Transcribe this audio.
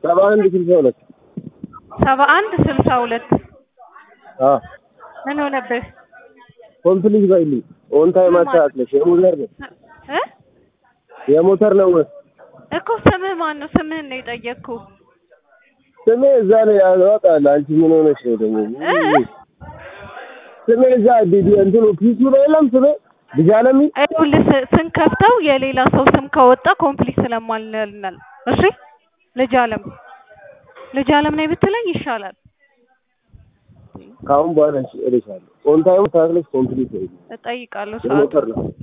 ሰባ አንድ ስልሳ ሁለት ሰባ አንድ ስልሳ ሁለት አ ምን ሆነብህ ኮምፕሊት በይልኝ ኦን ታይም አስተካክለሽ የሞተር ነው እ የሞተር ነው እኮ ስምህ ማን ነው? ስምህን ነው የጠየቅኩህ። ስሜ እዛ ላይ ያወጣል። አንቺ ምን ሆነሽ ነው ደግሞ? እ? ስሜ እዛ ዲዲ እንትኑ ፒሱ ላይ የለም ስሜ ልጅ አለሚ ይኸውልህ ስ- ስንከፍተው የሌላ ሰው ስም ከወጣ ኮምፕሊት ስለማልነል እሺ ልጅ አለም ልጅ አለም ነኝ ብትለኝ ይሻላል። ከአሁን በኋላ እልሻለሁ። ኦን ታይም አስተካክለሽ ኮምፕሊት በይልኝ እጠይቃለሁ ሰዓቱ የሞተር ነው